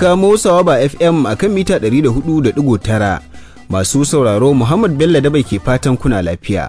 kamo Sawaba FM a kan mita 104.9 masu sauraro Muhammad Bello da bai ke fatan kuna lafiya.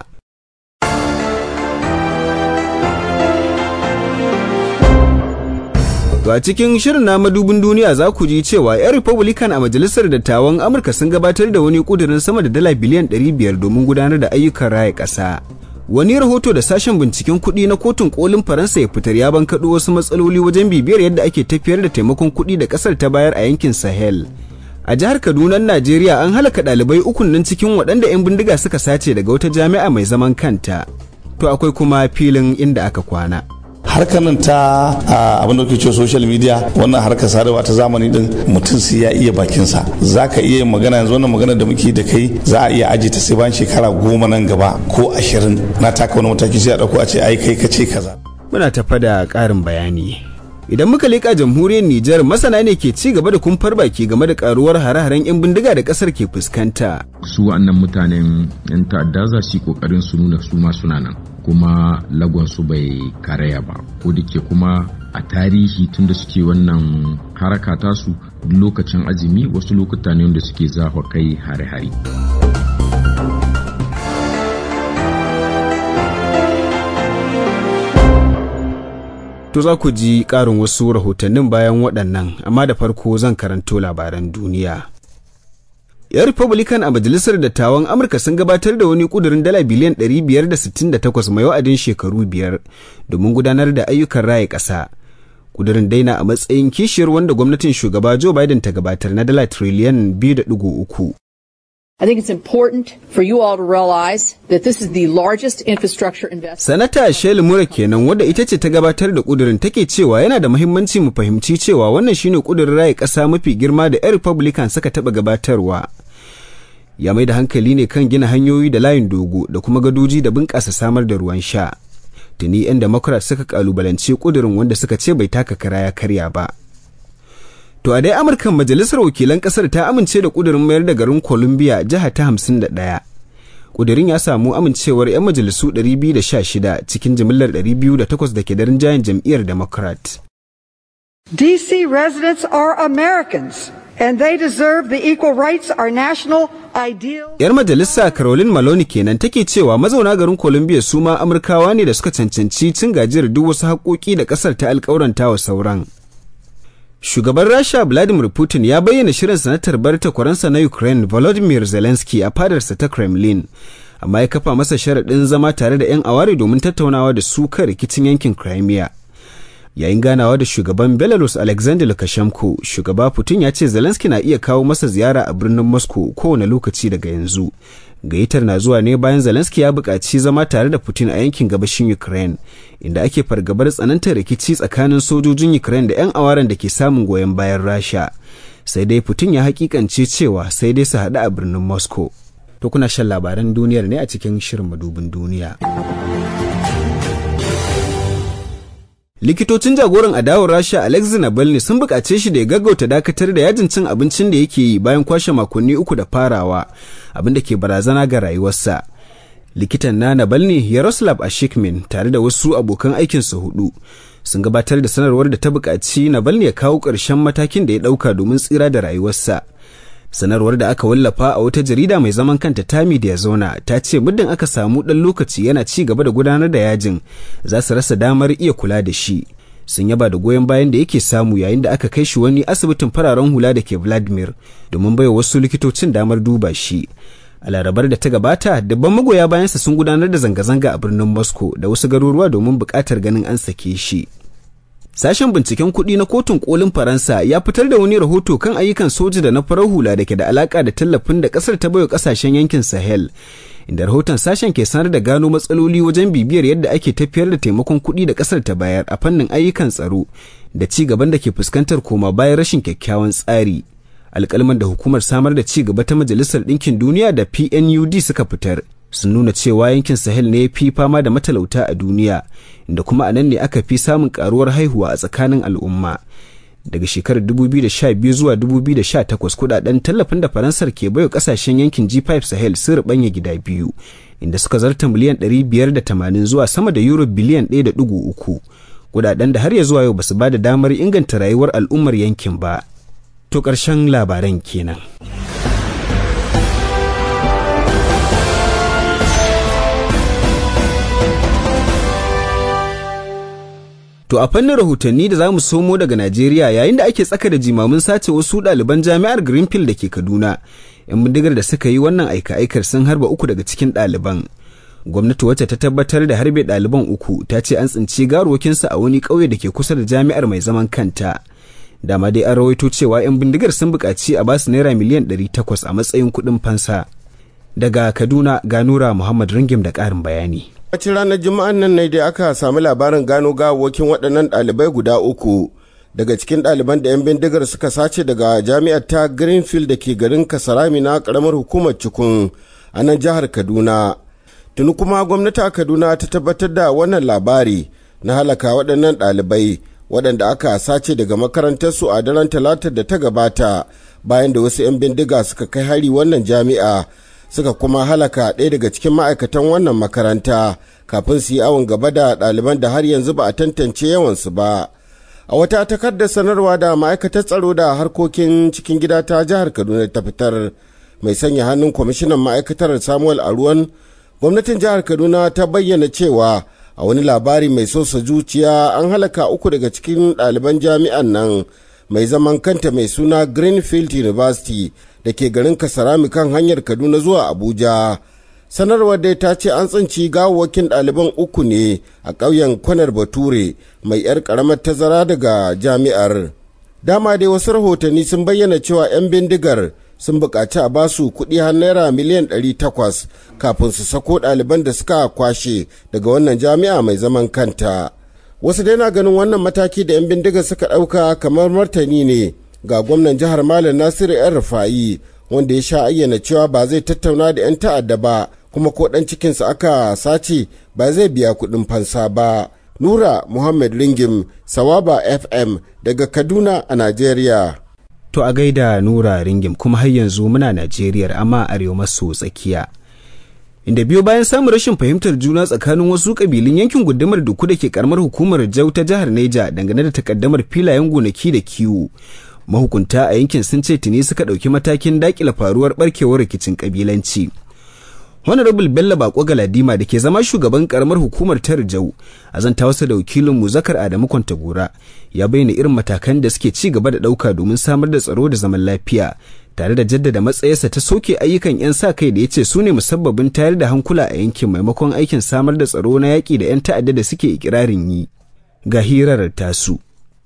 To a cikin shirin na madubin duniya za ku ji cewa 'yan Republican a Majalisar Dattawan Amurka sun gabatar da wani kudirin sama da dala biliyan 500 domin gudanar da ayyukan raya ƙasa. Wani rahoto da sashen binciken kuɗi na kotun kolin Faransa ya fitar ya bankaɗo wasu matsaloli wajen bibiyar yadda ake tafiyar da taimakon kuɗi da ƙasar ta bayar a yankin Sahel. A jihar Kaduna, Najeriya an halaka ɗalibai ukun nan cikin waɗanda 'yan bindiga suka sace daga wata jami'a mai zaman kanta. To akwai kuma filin inda aka kwana. harkar nan ta abin da cewa social media wannan harkar sadarwa ta zamani din mutum sai ya iya bakinsa za ka iya magana yanzu wannan magana da muke da kai za a iya aji ta sai bayan shekara goma nan gaba ko ashirin na taka wani mataki sai a ɗauko a ce ai kai ka ce kaza. Muna tafa da ƙarin bayani. Idan muka leƙa jamhuriyar Nijar masana ne ke ci gaba da kumfar baki game da karuwar hare-haren 'yan bindiga da ƙasar ke fuskanta. Su wa'annan mutanen 'yan ta'adda za su yi ƙoƙarin su nuna su ma suna nan. kuma lagonsu bai karaya ba ko da ke kuma a tarihi tunda suke wannan haraka tasu lokacin azumi wasu lokuta ne wanda suke zafa kai hare-hare. To za ku ji ƙarin wasu rahotannin bayan waɗannan, amma da farko zan karanto labaran duniya. 'yan republican a majalisar dattawan amurka sun gabatar da wani kudurin dala biliyan 568 mai wa'adin shekaru biyar domin gudanar da ayyukan raye ƙasa kudurin daina a matsayin kishiyar wanda gwamnatin shugaba joe biden ta gabatar na dala triliyan 2.3 I think it's important for you all to realize that this is the largest infrastructure investment. Sanata Shelley Mura kenan wadda ita ce ta gabatar da kudirin take cewa yana da muhimmanci mu fahimci cewa wannan shine kudirin raye ƙasa mafi girma da 'yan Republican suka taɓa gabatarwa. Ya mai da hankali ne kan gina hanyoyi da layin dogo da kuma gadoji da bunƙasa samar da ruwan sha. Tuni 'yan Democrat suka kalubalance kudirin wanda suka ce bai taka kara ya karya ba. To a dai Amurkan Majalisar Wakilan Ƙasar ta amince da ƙudurin mayar da garin Columbia jiha ta hamsin da ɗaya. Ƙudurin ya samu amincewar 'yan majalisu 216 cikin jimillar 208 da ke da rinjayen jam'iyyar Democrat. DC residents are Americans and they deserve the equal rights our national ideal. Yar majalisa Caroline Maloney kenan take cewa mazauna garin Columbia su ma Amurkawa ne da suka cancanci cin gajiyar duk wasu haƙoƙi da ƙasar ta alƙawaranta wa sauran. Shugaban Rasha Vladimir Putin ya bayyana shirin sanatar bar takwaransa na Ukraine Volodymyr Zelensky a fadarsa ta Kremlin, amma ya kafa masa sharaɗin zama tare da 'yan aware domin tattaunawa da su kan rikicin yankin Crimea. Yayin ganawa da shugaban Belarus Alexander Lukashenko, shugaba Putin ya ce Zelensky na iya kawo masa ziyara a birnin Moscow kowane lokaci daga yanzu. gayyatar na zuwa ne bayan Zelensky ya buƙaci zama tare da Putin a yankin gabashin Ukraine, inda ake fargabar tsanantar rikici tsakanin sojojin Ukraine da 'yan awaren da ke samun goyon bayan Rasha. Sai dai Putin ya hakikance cewa sai dai su haɗu a birnin Moscow. To kuna shan labaran duniyar ne a cikin shirin madubin duniya. likitocin jagoran adawar rasha alexei navalny sun buƙace shi da ya gaggauta dakatar da yajin cin abincin da yake yi bayan kwashe makonni uku da farawa abinda ke barazana ga rayuwarsa likitan na navalny yaroslav ashikmin tare da wasu abokan aikinsa hudu sun gabatar da sanarwar da ta buƙaci navalny ya kawo ƙarshen matakin da ya ɗauka domin tsira da rayuwarsa sanarwar da aka wallafa a wata jarida mai zaman kanta tami da ya zauna ta ce muddin aka samu ɗan lokaci yana ci gaba da gudanar da yajin za su rasa damar iya kula da shi sun yaba da goyon bayan da yake samu yayin da aka kai shi wani asibitin fararen hula da ke vladimir domin baiwa wasu likitocin damar duba shi a larabar da ta gabata dabban magoya bayansa sun gudanar da zanga-zanga a birnin moscow da wasu garuruwa domin buƙatar ganin an sake shi Sashen binciken kuɗi na kotun kolin Faransa ya fitar da wani rahoto kan ayyukan soja da na farar hula da ke da alaka da tallafin da ƙasar ta baiwa ƙasashen yankin Sahel. Inda rahoton sashen ke sanar da gano matsaloli wajen bibiyar yadda ake tafiyar da taimakon kuɗi da ƙasar ta bayar a fannin ayyukan tsaro da ci gaban da ke fuskantar koma bayan rashin kyakkyawan tsari. Alƙalman da hukumar samar da ci gaba ta Majalisar Ɗinkin Duniya da PNUD suka fitar sun nuna cewa yankin sahel ne fi fama da matalauta a duniya inda kuma a nan ne aka fi samun karuwar haihuwa a tsakanin al'umma daga shekarar 2012 zuwa 2018 kudaden tallafin da faransar ke baiwa kasashen yankin g5 sahel sun rubanya gida biyu inda suka zarta miliyan 580 zuwa sama da euro biliyan 1.3 kudaden da har ya zuwa yau basu ba da damar inganta rayuwar al'ummar yankin ba To ƙarshen labaran kenan. To a fannin rahotanni da za mu somo daga Najeriya yayin da ake tsaka da jimamin sace wasu ɗaliban jami'ar Greenfield da ke Kaduna, 'yan bindigar da suka yi wannan aika-aikar sun harba uku daga cikin ɗaliban. Gwamnati wacce ta tabbatar da harbe ɗaliban uku ta ce an tsinci garuwakinsu a wani ƙauye da ke kusa da jami'ar mai zaman kanta. Dama dai an rawaito cewa 'yan bindigar sun buƙaci a basu naira miliyan ɗari takwas a matsayin kuɗin fansa. Daga Kaduna ga Nura Muhammad Ringim da ƙarin bayani. Wacin ranar Juma'an nan ne da aka sami labarin gano gawawakin waɗannan ɗalibai guda uku daga cikin ɗaliban da 'yan bindigar suka sace daga jami'ar ta Greenfield da ke garin Kasarami na ƙaramar hukumar Cikun a nan jihar Kaduna. Tuni kuma gwamnati a Kaduna ta tabbatar da wannan labari na halaka waɗannan ɗalibai waɗanda aka sace daga makarantarsu a daren talatar da ta gabata bayan da wasu 'yan bindiga suka kai hari wannan jami'a. suka kuma halaka ɗaya daga cikin ma'aikatan wannan makaranta kafin su yi awon gaba da ɗaliban da har yanzu ba a tantance yawansu ba a wata takardar sanarwa da ma'aikatar tsaro da harkokin cikin gida ta jihar kaduna ta fitar mai sanya hannun kwamishinan ma'aikatar samuel aruwan gwamnatin jihar kaduna ta bayyana cewa a wani labari mai sosa zuciya an halaka uku daga cikin ɗaliban jami'an nan mai zaman kanta mai suna greenfield university da ke garin kasarami kan hanyar kaduna zuwa abuja sanarwar dai ta ce an tsinci gawawwakin ɗaliban uku ne a ƙauyen kwanar bature mai 'yar ƙaramar tazara daga jami'ar dama dai wasu rahotanni sun bayyana cewa 'yan bindigar sun buƙaci a basu kuɗi har naira miliyan 800 kafin su sako ɗaliban da suka kwashe daga wannan jami'a mai zaman kanta wasu dai na ganin wannan mataki da 'yan bindigar suka ɗauka kamar martani ne ga gwamnan jihar malam nasiru yan rufa'i wanda ya sha ayyana cewa ba zai tattauna da 'yan ta'adda ba kuma ko ɗan cikinsa aka sace ba zai biya kuɗin fansa ba nura muhammad ringim sawaba fm daga kaduna a najeriya To a gaida Nura Ringim kuma har yanzu muna Najeriya amma arewa maso tsakiya. Inda biyo bayan samun rashin fahimtar juna tsakanin wasu kabilun yankin gundumar duku da ke karamar hukumar Jau ta jihar Neja dangane da takaddamar filayen gonaki da kiwo. Mahukunta a yankin sun ce tuni suka ɗauki matakin dakila faruwar barkewar rikicin kabilanci. Honorable Bello Bako Galadima da ke zama shugaban karamar hukumar ta Rijau a zanta wasu da wakilin mu Zakar Adamu Kwantagora ya bayyana irin matakan da suke ci gaba da ɗauka domin samar da tsaro da zaman lafiya tare da jaddada matsayarsa ta soke ayyukan 'yan sa kai da ya ce su ne musabbabin tayar da hankula a yankin maimakon aikin samar da tsaro na yaƙi da 'yan ta'adda da suke ikirarin yi. Ga hirar tasu.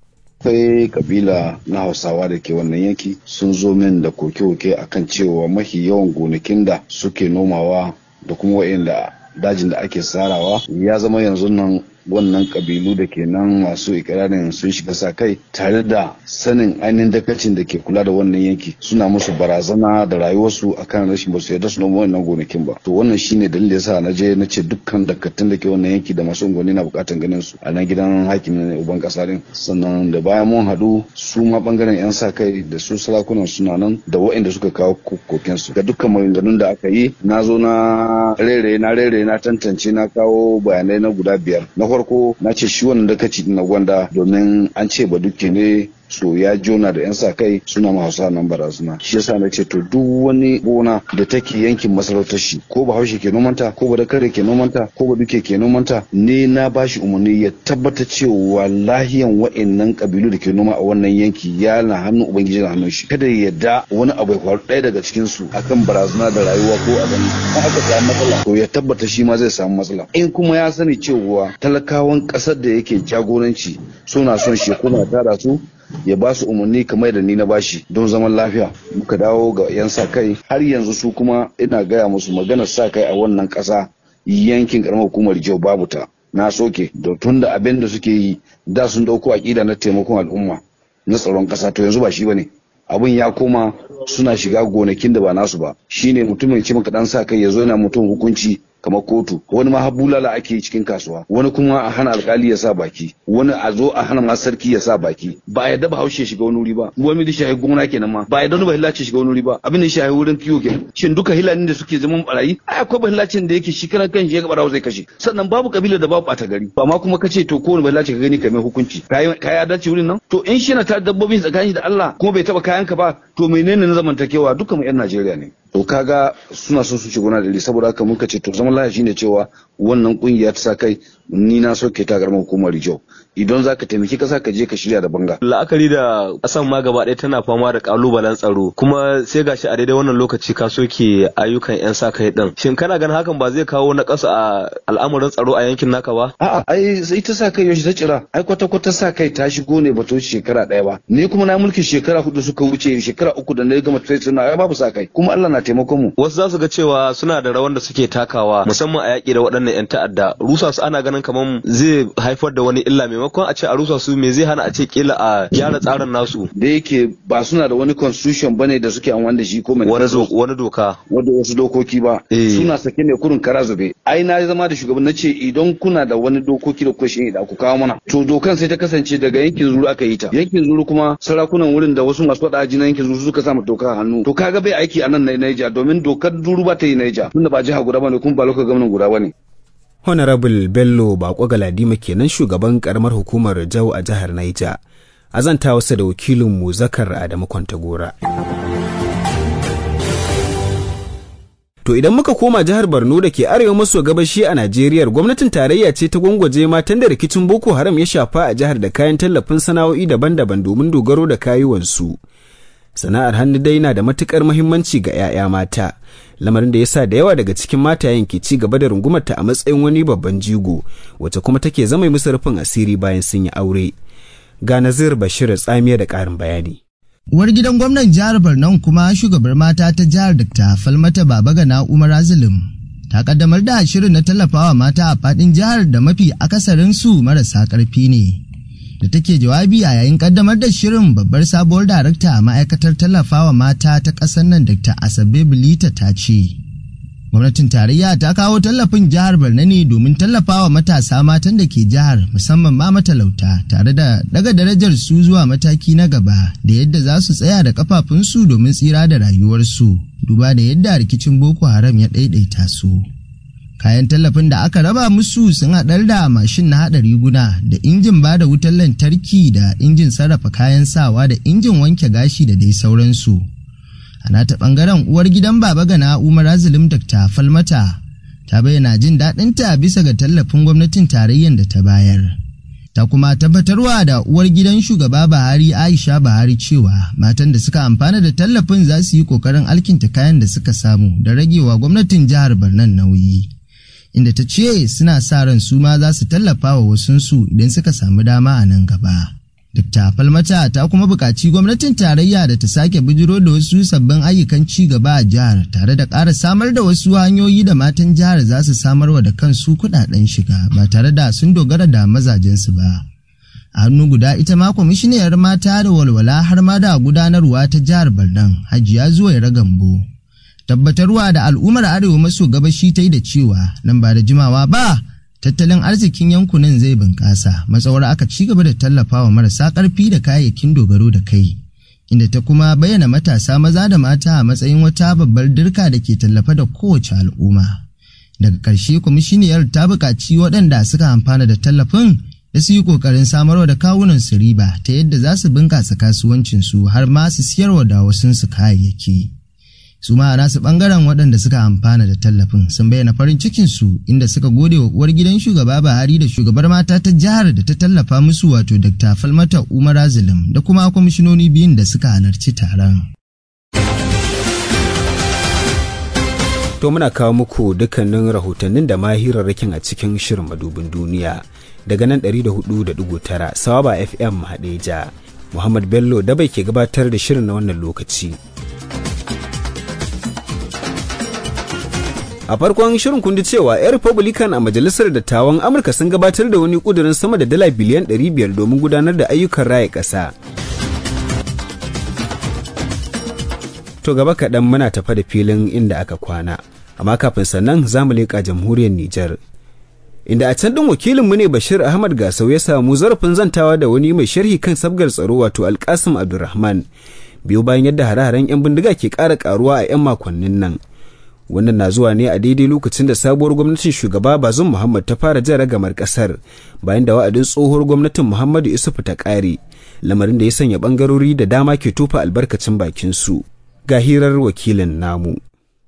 akwai kabila na hausawa da ke wannan yanki sun zo min da koke-koke akan cewa mafi yawan gonakin da suke nomawa da kuma wa'inda dajin da ake sarawa ya zama yanzu nan wannan kabilu da ke nan masu ikirarin sun shiga sa kai tare da sanin ainihin dakacin da ke kula da wannan yanki suna musu barazana da rayuwarsu akan rashin basu yarda su noma wannan gonakin ba to wannan shine dalilin da yasa na je na ce dukkan dakatun da ke wannan yanki da masu unguwanni na bukatan ganin su a nan gidan hakimin uban kasa din sannan da bayan mun haɗu su ma bangaren yan sa kai da su sarakunan suna nan da waɗanda suka kawo koken su ga dukkan maganganun da aka yi na zo na rere na rere na tantance na kawo bayanai na guda biyar na farko na ce shi wannan dakaci na gwanda domin an ce ba duke ne so ya jona da 'yan sa kai suna ma hausa nan barazana shi yasa na ce to duk wani gona da take yankin masarautar shi ko ba haushe ke nomanta ko ba da kare ke nomanta ko ba duke ke nomanta ne na bashi umarni ya tabbata cewa lahiyan wa'annan kabilu da ke noma a wannan yanki ya na hannun ubangiji na hannun shi kada ya yarda wani abu ya faru ɗaya daga cikin su akan barazana da rayuwa ko abin in aka samu matsala to ya tabbata shi ma zai samu matsala in kuma ya sani cewa talakawan ƙasar da yake jagoranci suna son shi kuma tara su ya ba su umarni kamar da ni na bashi don zaman lafiya muka dawo ga 'yan sa kai har yanzu su kuma ina gaya musu maganar sa kai a wannan ƙasa yankin karamar hukumar jau babu ta na soke da tun da abin da suke yi da sun dauko aƙida na taimakon al'umma na tsaron ƙasa to yanzu ba shi bane abin ya koma suna shiga gonakin da ba nasu ba shine mutumin ce maka dan sa kai ya zo yana mutum hukunci kamar kotu wani ma bulala ake yi cikin kasuwa wani kuma a hana alkali ya sa baki wani a zo a hana ma sarki ya sa baki ba a yadda ba haushe shiga wani wuri ba wani da shahi gona kenan ma ba a yadda ba hillaci shiga wani wuri ba abin da shahi wurin kiwo kenan shin duka hilanin da suke zaman barayi ai akwai ba hillacin da yake shi karan kan shi ya barawo zai kashe sannan babu kabila da babu bata gari ba ma kuma kace to kowane ba hillaci ka gani kai mai hukunci kai kai adalci wurin nan to in shi na ta dabbobin tsakanin da Allah kuma bai taba kayanka ba to menene na zamantakewa dukkan mu yan Najeriya ne to kaga suna son su shigo na da saboda haka muka ce to zaman lafiya shine cewa wannan kungiya ta sa kai ni na soke ta garman hukumar Rijau idan zaka taimaki kasa ka je ka shirya da banga la'akari da kasan ma gaba ɗaya tana fama da kalubalen tsaro kuma sai gashi a daidai wannan lokaci ka soke ayyukan yan sa kai din shin kana ganin hakan ba zai kawo na ƙasa a al'amuran tsaro a yankin naka ba a'a ai sai ta sa kai yaushe ta cira ai kwata kwata sa kai ta shigo ne ba to shekara ɗaya ba ni kuma na mulkin shekara hudu suka wuce shekara uku da na gama tsaye suna ai babu sa kai kuma Allah na taimakon mu wasu za su ga cewa suna da rawan da suke takawa musamman a yaƙi da waɗannan 'yan ta'adda rusa su ana ganin kamar zai haifar da wani illa maimakon a ce a rusa su me zai hana a ce kila a gyara tsarin nasu da yake ba suna da wani constitution bane da suke amfani da shi ko mai wani doka wanda wasu dokoki ba suna sake ne kurin kara zube ai na zama da shugaban na ce idan kuna da wani dokoki da kuka shi da ku kawo mana to dokan sai ta kasance daga yankin zuru aka yi ta yankin zuru kuma sarakunan wurin da wasu masu faɗa na yankin zuru suka sa doka hannu to kaga bai aiki a nan na Niger domin dokar zuru ba ta yi Niger tunda ba jiha guda bane kuma ba lokacin gwamnan guda bane Honorable Bello Bako Galadima kenan shugaban karamar hukumar Jau a jihar Niger. Azanta wasa da wakilin mu Zakar Adamu Kwantagora. To idan muka koma jihar Borno da ke arewa maso gabashi a Najeriya gwamnatin tarayya ce ta gwangwaje matan da rikicin Boko Haram ya shafa a jihar da kayan tallafin sana'o'i daban-daban domin dogaro da kayuwansu. Sana'ar hannu dai na da matukar muhimmanci ga 'ya'ya mata. lamarin da ya sa da yawa daga cikin matayen ke ci gaba da rungumarta a matsayin wani babban jigo wacce kuma take zama musu rufin asiri bayan sun yi aure ga nazir bashir tsamiya da ƙarin bayani uwar gidan gwamnan jihar borno kuma shugabar mata ta jihar dr falmata babagana umar azilim ta kaddamar da shirin na tallafawa mata a fadin jihar da mafi akasarin su marasa karfi ne da take jawabi a yayin kaddamar da shirin babbar sabuwar darakta a ma'aikatar tallafawa mata ta ƙasar nan Dr. Asabe Bilita ta ce. Gwamnatin tarayya ta kawo tallafin jihar Borno ne domin tallafawa matasa matan da ke jihar musamman ma matalauta tare da daga darajar su zuwa mataki na gaba da yadda za su tsaya da kafafunsu domin tsira da rayuwarsu duba da yadda rikicin Boko Haram ya ɗaiɗaita su. kayan tallafin da aka raba musu sun haɗar da mashin na haɗa riguna da injin ba da wutar lantarki da injin sarrafa kayan sawa da injin wanke gashi da dai sauransu a nata ɓangaren uwar gidan baba gana umar azulim dr falmata ta bayyana jin daɗinta bisa ga tallafin gwamnatin tarayyar da ta bayar ta kuma tabbatarwa da uwar gidan shugaba Buhari Aisha Buhari cewa matan da suka amfana da tallafin za su yi kokarin alkinta kayan da suka samu da ragewa gwamnatin jihar Barnan nauyi. Inda ta ce suna sa ran su ma za su tallafa wa wasunsu idan suka samu dama a nan gaba. Dr. Falmata ta kuma buƙaci gwamnatin tarayya da ta sake bijiro da wasu sabbin ayyukan ci gaba a jihar tare da ƙara samar da wasu hanyoyi da matan jihar za su samarwa da kansu kuɗaɗen shiga ba tare da sun dogara da mazajensu ba. A hannu guda ita ma kwamishiniyar mata da walwala har ma da gudanarwa ta jihar Barnan Hajiya zuwa Ragambo. Tabbatarwa da al'ummar Arewa maso gabashi ta yi da cewa nan ba da jimawa ba tattalin arzikin yankunan zai bunƙasa matsawar aka ci gaba da tallafawa marasa ƙarfi da kayayyakin dogaro da kai inda ta kuma bayyana matasa maza da mata a matsayin wata babbar dirka da ke tallafa da kowace al'umma daga ƙarshe kwamishiniyar ta buƙaci waɗanda suka amfana da tallafin da su yi ƙoƙarin samarwa da kawunan su riba ta yadda za su bunƙasa kasuwancinsu har ma su siyarwa da wasunsu kayayyaki. su ma a nasu bangaren waɗanda suka amfana da tallafin sun bayyana farin cikinsu inda suka gode wa uwar gidan shugaba Buhari da shugabar mata ta jihar da ta tallafa musu wato Dr. Falmata Umar Azilim da kuma kwamishinoni biyun da suka halarci taron. To muna kawo muku dukkanin rahotannin da mahirarrakin a cikin shirin madubin duniya daga nan 104.9 Sawaba FM Hadeja. Muhammad Bello da bai ke gabatar da shirin na wannan lokaci. A farkon shirin kundi cewa 'yan Republican a Majalisar Dattawan Amurka sun gabatar da wani kudirin sama da dala biliyan 500 domin gudanar da ayyukan raya ƙasa. To gaba kaɗan muna tafa da filin inda aka kwana. amma kafin sannan za mu leƙa jamhuriyar Nijar. Inda a can ɗin wakilinmu ne Bashir Ahmad Gasau ya samu zarafin zantawa da wani mai sharhi kan sabgar tsaro wato Alkasim Abdulrahman biyu bayan yadda hare-haren 'yan bindiga ke ƙara ƙaruwa a 'yan makonnin nan. Wannan na zuwa ne a daidai lokacin da sabuwar gwamnatin shugaba Bazum Muhammad ta fara jan ragamar ƙasar bayan da wa'adin tsohuwar gwamnatin Muhammadu Isufu ta ƙare, lamarin da ya sanya ɓangarori da dama ke tofa albarkacin bakin su. Ga hirar wakilin namu.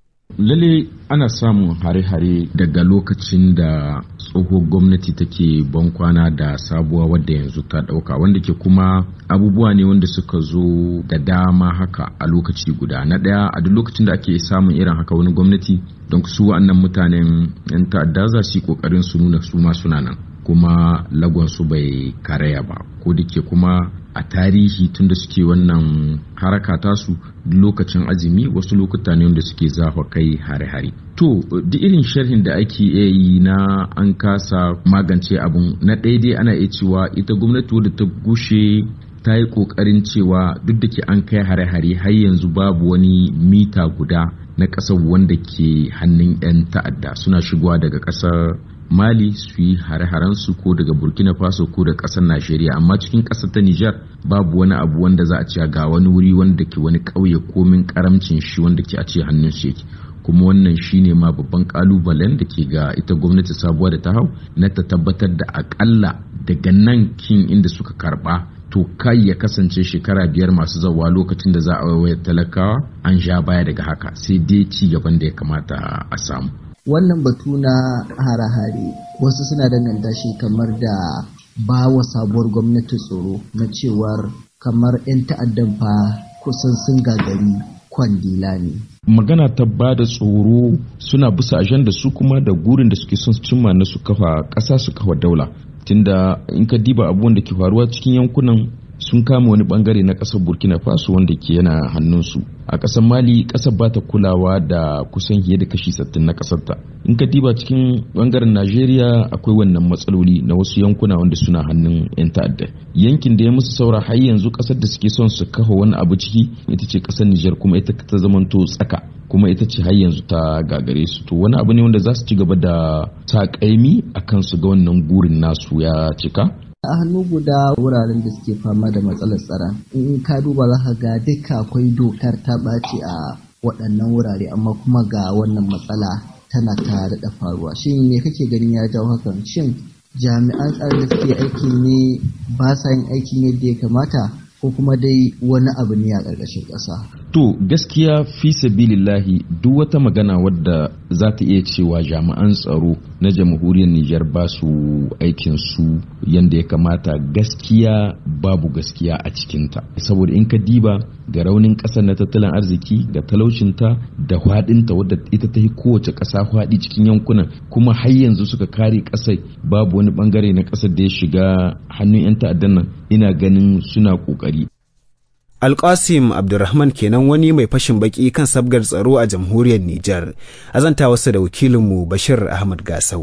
lalle ana samun hare-hare daga lokacin da tsohuwar gwamnati take bankwana da sabuwa wadda yanzu ta dauka wanda ke kuma abubuwa ne wanda suka zo da dama haka a lokaci guda na daya a duk lokacin da ake samun irin haka wani gwamnati don su wa'annan mutanen yan ta'adda za su yi kokarin su nuna su ma suna nan kuma lagon su bai karaya ba ko da ke kuma a tarihi tunda suke wannan haraka tasu lokacin azumi wasu lokuta ne wanda suke zafa kai hare-hare to duk irin sharhin da ake iya yi na an kasa magance abun na daidai ana iya cewa ita gwamnati wadda ta gushe ta yi kokarin cewa duk da ke an kai hare-hare har yanzu babu wani mita guda na ƙasar wanda ke hannun 'yan ta'adda suna shigowa daga ƙasar mali su yi hare su ko daga burkina faso ko da ƙasar najeriya amma cikin ƙasar ta nijar babu wani abu wanda za a ce ga wani wuri wanda ke wani ƙauye komin karamcin shi wanda ke a ce hannun shi yake kuma wannan shine ma babban kalubalen da ke ga ita gwamnati sabuwa da ta hau na ta tabbatar da akalla daga nan kin inda suka karba to kai ya kasance shekara biyar masu zawa lokacin da za a waiwaya talakawa an sha baya daga haka sai dai ci gaban da ya kamata a samu wannan batu na hare-hare wasu suna danganta shi kamar da ba wa sabuwar gwamnati tsoro na cewar kamar 'yan ta'addan fa kusan sun gagari kwandila ne magana ta ba da tsoro suna bisa ajanda su kuma da gurin da suke son cimma na su kafa ƙasa su kafa daula tunda in ka diba abubuwan da ke faruwa cikin yankunan sun kama wani bangare na kasar burkina faso wanda ke yana hannunsu a kasar mali kasar ba ta kulawa da kusan fiye da kashi 60 na kasar ta in ka diba cikin bangaren najeriya akwai wannan matsaloli na wasu yankuna wanda suna hannun yan ta'adda yankin da ya musu saura har yanzu kasar da suke son su kafa wani abu ciki ita ce kasar nijar kuma ita ta zamanto tsaka kuma ita ce har yanzu ta gagare su to wani abu ne wanda za su ci gaba da sa kaimi akan su ga wannan gurin nasu ya cika a hannu guda wuraren da suke fama da matsalar tsaron in ka duba za ka ga duka akwai dokar ta ɓaci a waɗannan wurare amma kuma ga wannan matsala tana ta daɗa faruwa shin me kake ganin ya jawo hakan shin jami'an tsaron da suke aiki ne ba sa yin aikin yadda ya kamata ko kuma dai wani abu ne a ƙarƙashin ƙasa. To gaskiya fi sabilillahi duk wata magana wadda za ta iya cewa jami'an tsaro na jamhuriyar Nijar ba su aikin su yadda ya kamata gaskiya babu gaskiya a cikinta. Saboda in ka diba ga raunin ƙasar na tattalin arziki ga talaucinta da hwaɗinta wadda ita ta yi kowace ƙasa hwaɗi cikin yankunan kuma har yanzu suka kare ƙasar babu wani ɓangare na ƙasar da ya shiga hannun 'yan ta'addan nan ina ganin suna ƙoƙari. Alƙasim Abdulrahman kenan wani mai fashin baki kan sabgar tsaro a jamhuriyar Nijar, azanta wasu da wakilinmu Bashir Ahmad Gasau.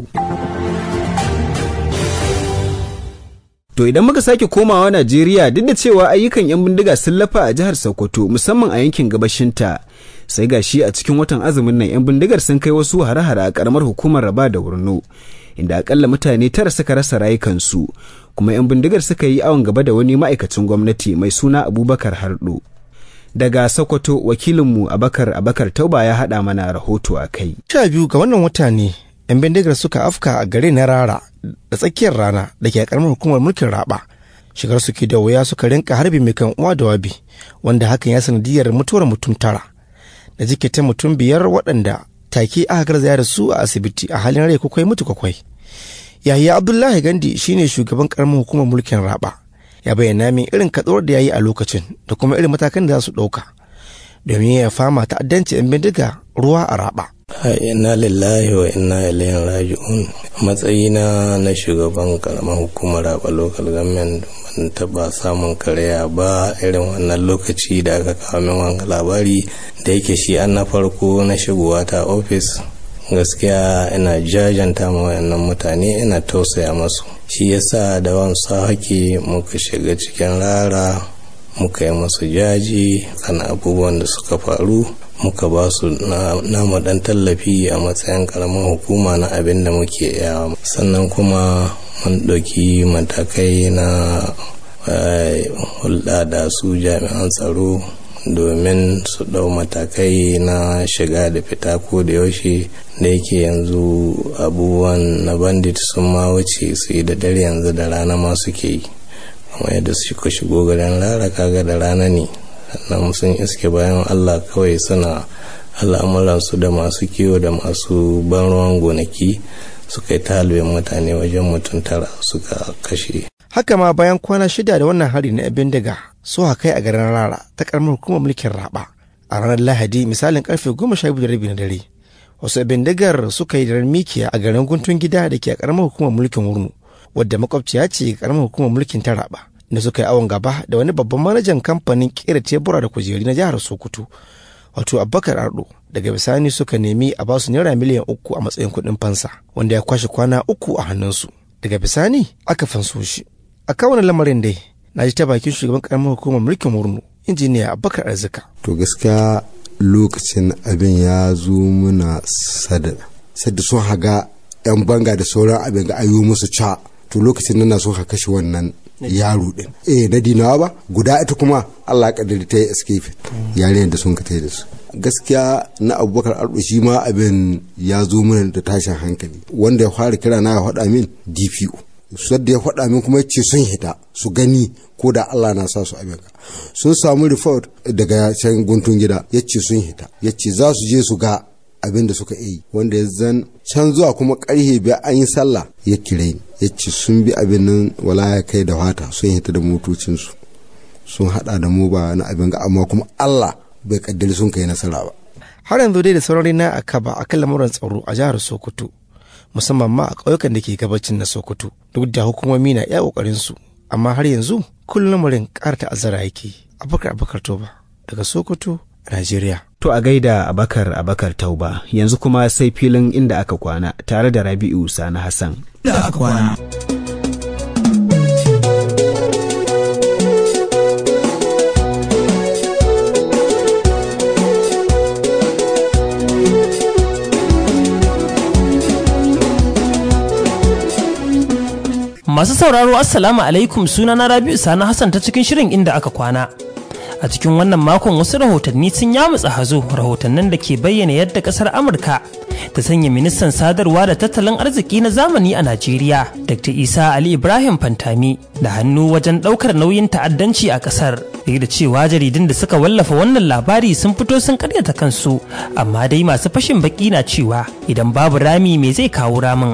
To idan muka sake komawa Najeriya duk da cewa ayyukan 'yan bindiga sun lafa a jihar Sokoto musamman a yankin gabashinta, sai ga shi a cikin watan azumin nan 'yan bindigar sun kai wasu hare-hare a ƙaramar hukumar Raba da Wurno, inda akalla mutane tara suka rasa rayukansu. kuma 'yan bindigar suka yi awon gaba da wani ma'aikacin gwamnati mai suna abubakar hardo daga sokoto wakilinmu abakar abakar tauba ya haɗa mana rahoto a kai sha biyu ga wannan wata ne 'yan bindigar suka afka a gare na rara da tsakiyar rana da ke karamar hukumar mulkin raba shigar suke da wuya suka rinka harbi mai kan uwa da wabi wanda hakan ya sanadiyar mutuwar mutum tara da jikita mutum biyar waɗanda take aka garzaya da su a asibiti a halin rai kwakwai mutu kwakwai Yahya Abdullahi Gandi shine shugaban karamin hukumar mulkin Raba. Ya bayyana min irin katsuwar da ya yi a lokacin da kuma irin matakan da za su ɗauka domin ya fama ta'addanci 'yan bindiga ruwa a Raba. Inna lillahi wa inna ilaihi raji'un matsayina na shugaban karamar hukumar Raba local government ban taba samun karaya ba irin wannan lokaci da aka kawo min wanga labari da yake shi an na farko na shigowa ta ofis gaskiya ina jajanta ma wayannan mutane ina tausaya masu shi yasa da wansa haki muka shiga cikin rara muka yi masu jaji kan abubuwan da suka faru muka ba su namu dan tallafi a matsayin karamin hukuma na abin da muke yawa sannan kuma mun ɗauki matakai na hulɗa da su jami'an tsaro domin su ɗau matakai na shiga da fita ko da yaushe da yake yanzu abubuwan na bandit sun ma wuce su yi da dare yanzu da rana ma suke yi kuma yadda suka shigo garin lara kaga da rana ne sannan sun iske bayan allah kawai suna al'amuransu da masu kiwo da masu ban ruwan gonaki suka yi talibin mutane wajen mutum tara suka kashe haka ma bayan kwana shida da wannan hari na abin daga so kai a garin rara ta karamar hukumar mulkin raba a ranar lahadi misalin karfe goma sha biyu da rabi na dare wasu abin dagar suka yi daren mikiya a garin guntun gida da ke a karamar hukumar mulkin wurnu wadda makwabciya ce karamar hukumar mulkin ta raba da suka yi awon gaba da wani babban manajan kamfanin kera tebura da kujeri na jihar sokoto wato abubakar ardo daga bisani suka nemi a basu naira miliyan uku a matsayin kuɗin fansa wanda ya kwashe kwana uku a hannunsu daga bisani aka fanso shi a kawana lamarin dai na ji ta bakin shugaban karamar hukumar mulkin murnu injiniya abubakar arzika to gaskiya lokacin abin ya zo muna sada sadda sun haga yan banga da sauran abin ga ayo musu ca to lokacin nan na so ka kashe wannan yaro din eh na dinawa ba guda ita kuma Allah kadari ta yi escape yaren da sun ka tai da su gaskiya na abubakar ardo shi ma abin ya zo mana da tashin hankali wanda ya fara kira na ya faɗa min dpo sadda ya faɗa min kuma ce sun hita su gani ko da Allah na sa su abin ka sun samu report daga can guntun gida ya ce sun hita ya ce za su je su ga abin da suka yi wanda ya zan can zuwa kuma karhe biya an yi sallah ya kire ni ya ce sun bi abin nan wala ya kai da wata sun hita da motocinsu sun hada da mu ba na abin ga amma kuma Allah bai kaddari sun kai nasara ba har yanzu dai da saurari na a kaba a kan lamuran tsaro a jihar sokoto musamman ma a ƙauyukan da ke gabacin na sokoto duk da hukumomi na iya ƙoƙarin su amma har yanzu kullum lamarin ƙara ta'azzara yake abubakar abubakar toba daga sokoto a najeriya To a gaida Abakar Abakar Tauba yanzu kuma sai filin inda aka kwana tare da Rabi'u Sani Hassan. Da aka kwana. Masu sauraro Assalamu alaikum sunana Rabi'u Sani Hassan ta cikin shirin inda aka kwana. a cikin wannan makon wasu rahotanni sun yamutsa hazo rahotannin da ke bayyana yadda kasar amurka ta sanya ministan sadarwa da tattalin arziki na zamani a najeriya dr isa ali ibrahim fantami da hannu wajen daukar nauyin ta'addanci a kasar duk da cewa jaridun da suka wallafa wannan labari sun fito sun karyata kansu amma dai masu fashin baki na cewa idan babu rami me zai kawo ramin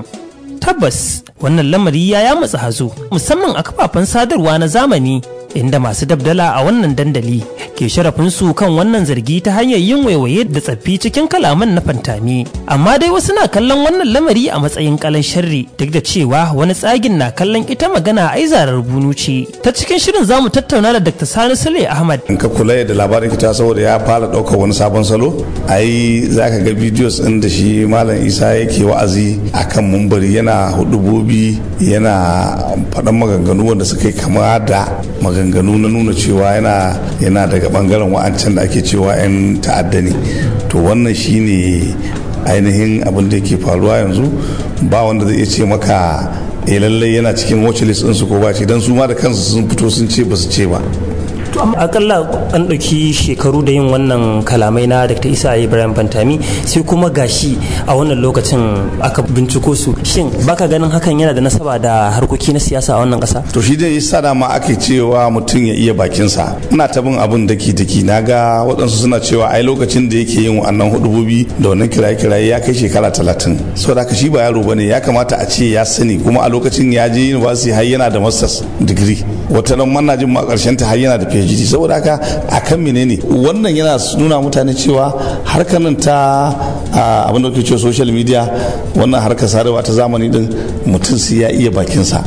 tabbas wannan lamari ya yamutsa hazo musamman a kafafen sadarwa na zamani inda masu dabdala a wannan dandali ke sharafinsu kan wannan zargi ta hanyar yin waiwaye da tsaffi cikin kalaman na fantami amma dai wasu na kallon wannan lamari a matsayin kalan sharri duk da cewa wani tsagin na kallon ita magana ai zarar bunu ce ta cikin shirin zamu tattauna da dr sani sule ahmad in ka kula da labarin kita saboda ya fara ɗaukar wani sabon salo ai zaka ga bidiyos ɗin da shi malam isa yake wa'azi akan mumbari yana hudubobi yana faɗan maganganu wanda suka yi kama da maganganu na nuna cewa yana yana daga bangaren wa'ancan da ake cewa 'yan ta'adda ne to wannan shine ainihin abin da yake faruwa yanzu ba wanda zai iya ce maka eh lallai yana cikin watch list ɗinsu ko ba ce don su ma da kansu sun fito sun ce ba su ce ba to akalla an ɗauki shekaru da yin wannan kalamai na dr isa ibrahim fantami sai kuma gashi a wannan lokacin aka binciko su shin baka ganin hakan yana da nasaba da harkoki na siyasa a wannan ƙasa to shi dai yasa dama ake cewa mutum ya iya bakinsa ina ta bin abin daki daki na ga waɗansu suna cewa ai lokacin da yake yin wannan hudubobi da wannan kiraye kiraye ya kai shekara talatin saboda haka shi ba yaro bane ya kamata a ce ya sani kuma a lokacin ya je university har yana da masters degree wata nan manna jin ma karshen ta har yana da phd saboda haka a kan menene wannan yana nuna mutane cewa harkar nan ta abin da ke cewa social media wannan harkar sadarwa ta zamani din mutum sai ya iya bakinsa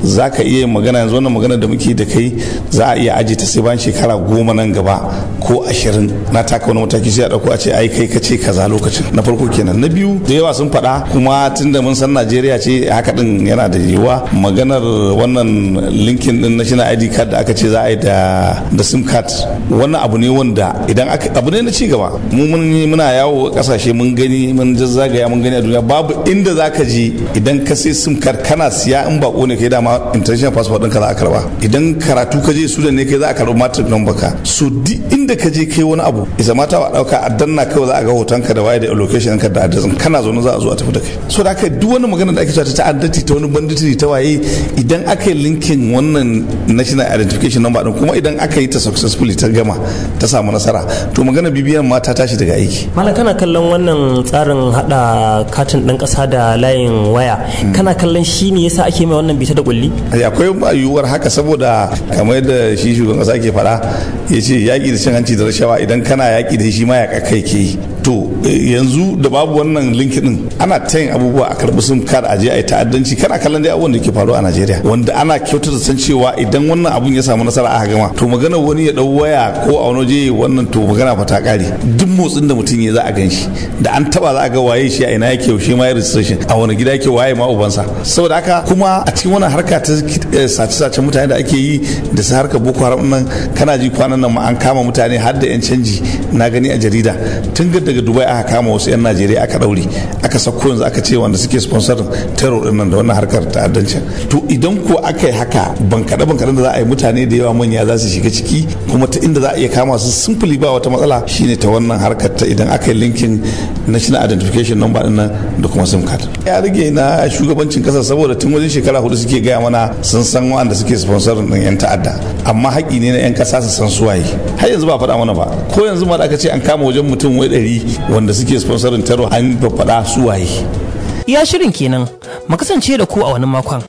za ka iya magana yanzu wannan magana da muke da kai za a iya aje ta sai bayan shekara goma nan gaba ko ashirin na taka wani mataki sai a dauko a ce ai kai ka ce kaza lokacin na farko kenan na biyu da yawa sun faɗa kuma tunda mun san najeriya ce haka din yana da yiwuwa maganar wannan linkin din national id card da aka ce za a yi da da sim card wannan abu ne wanda idan aka abu ne na ci gaba mu mun muna yawo kasashe mun gani mun zazzagaya mun gani a duniya babu inda za ka je idan ka sai sim card kana siya in bako ne kai dama international passport ɗinka za a karba idan karatu ka je sudan ne kai za a karba matric number ka so duk inda ka je kai wani abu isa mata wa dauka a danna kawai za a ga hotonka da waye da location ka da address kana zo za a zo a tafi da kai so da aka duk wani magana da ake cewa ta ta'addati ta wani banditiri ta waye idan aka yi linkin wannan national identification number din kuma idan aka yi ta successfully ta gama ta samu nasara to magana bibiyan ma ta tashi daga aiki malam kana kallon wannan tsarin hada katin ɗan ƙasa da layin waya kana kallon shi ne yasa ake mai wannan bita da kulli akwai yiwuwar haka saboda kamar yadda shi shugaban ƙasa ke faɗa ya ce yaƙi da cin hanci da rashawa idan kana yaƙi da shi ma ya kai ke yi to yanzu da babu wannan linki din ana ta yin abubuwa a karɓi sun kar aje a yi ta'addanci kana kallon dai abubuwan da ke faruwa a Najeriya wanda ana kyautata san cewa idan wannan abun ya samu nasara aka gama to magana wani ya dau waya ko a wani waje wannan to magana fa ta kare duk motsin da mutum ya za a gan shi da an taba za a ga waye shi a ina yake yaushe ma ya registration a wani gida yake waye ma ubansa saboda haka kuma a cikin wannan harka ta sace-sace mutane da ake yi da su harkar boko haram nan kana ji kwanan nan ma an kama mutane har da yan canji na gani a jarida tun daga dubai aka kama wasu yan najeriya aka daure aka sako yanzu aka ce wanda suke sponsor terror din nan da wannan harkar ta'addancin to idan ko aka yi haka bankaɗe bankaɗe da za a yi mutane da yawa manya za su shiga ciki kuma ta inda za a iya kama su simply ba wata matsala shine ta wannan harkar ta idan aka yi linkin national identification number din nan da kuma sim card ya rage na shugabancin kasar saboda tun wajen shekara hudu suke gaya mana sun san wanda suke sponsor din yan ta'adda amma haƙi ne na yan ƙasa su san suwaye har yanzu ba faɗa mana ba ko yanzu ma da aka ce an kama wajen mutum wai ɗari wanda suke sponsorin terror an faɗa suwaye iya shirin kenan mu kasance da ku a wani makon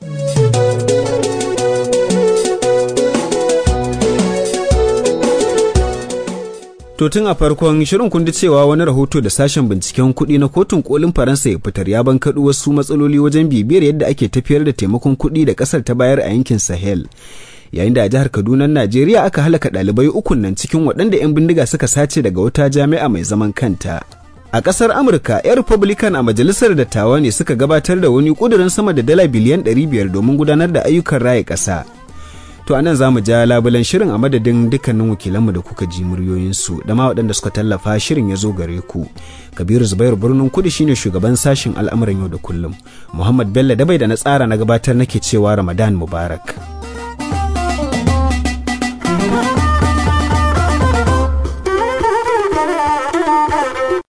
To tun a farkon shirin kun cewa wani rahoto da sashen binciken kuɗi na kotun kolin Faransa ya fitar ya bankaɗo wasu matsaloli wajen bibiyar yadda ake tafiyar da taimakon kuɗi da ƙasar ta bayar a yankin Sahel. Yayin da a jihar Kaduna Najeriya aka halaka ɗalibai ukun nan cikin waɗanda 'yan bindiga suka sace daga wata jami'a mai zaman kanta. A ƙasar Amurka, 'yan Republican a majalisar dattawa ne suka gabatar da wani ƙudurin sama da dala biliyan 500 domin gudanar da ayyukan raya ƙasa. To a nan za mu ja labulan shirin a madadin dukkanin wakilanmu da kuka ji muryoyinsu da ma waɗanda suka tallafa shirin ya zo gare ku. Kabiru Zubairu birnin kudu shine shugaban sashen al'amuran yau da kullum. Muhammad Bello dabai da na tsara na gabatar nake cewa Ramadan Mubarak.